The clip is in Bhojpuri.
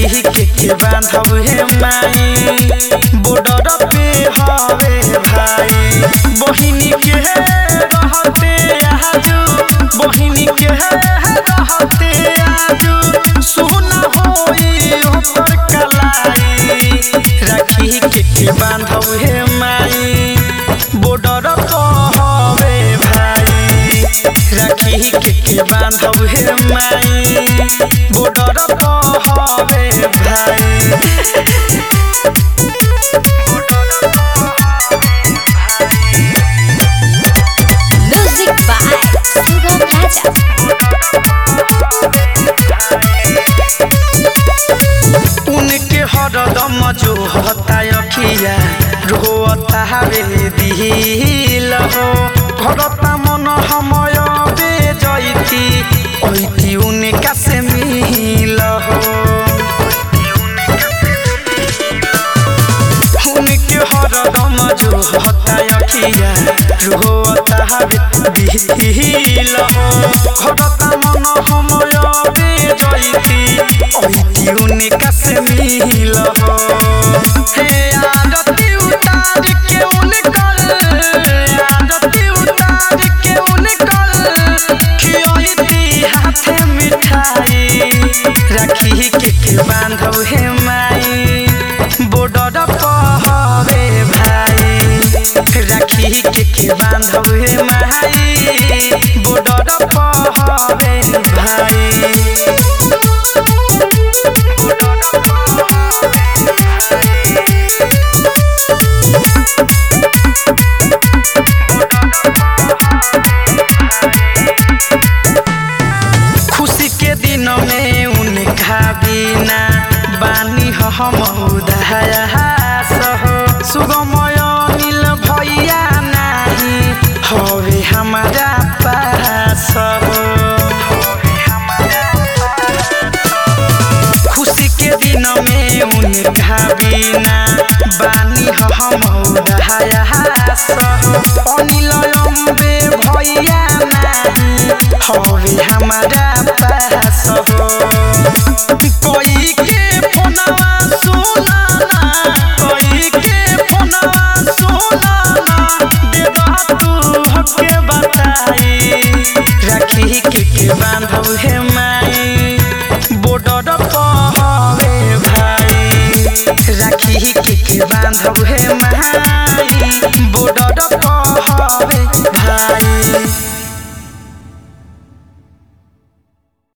राखी के के बांधब हे माई बॉर्डर पे हवे भाई बहिनी के रहते आजू बहिनी के रहते आजू सुना होई ओकर कलाई राखी के के बांधब हे माई बॉर्डर पर हवे भाई राखी के के बांधब हे माई बॉर्डर पर हवे भाई Music by Sugam Raja. उनके हरदम जो हता अखिया रोता हवे दिल हो भरता मन समय बे जैती ऐती उनका से मिल हो उनके हरदम जो हता अखिया रोता हवे दिल हो भरता मन समय बे जैती ऐती उनका से मिल हो हे आरती उतार के उनकर आरती उतार के उनकर खियती हाथे मिठाई राखी के के बांधब हे माई बॉर्डर पर हवे भाई राखी के के बांधब हे माई बॉर्डर पर हवे भाई खुशी के दिन में उनका बिना बानी हो हम उदास हो सुगमय नील भैया नाही हवे हमारा पास हो खुशी के दिन में उनका बिना बानी हो हम उदास हो अनिल अम्बे भैया नाही हवे हमारा पास हो कोई के फोनवा सुनाना कोई के फोनवा सुनाना देवा तू हके बताई राखी के के बांधब हे माई बॉर्डर पर हवे भाई राखी के के बांधब हे माई बॉर्डर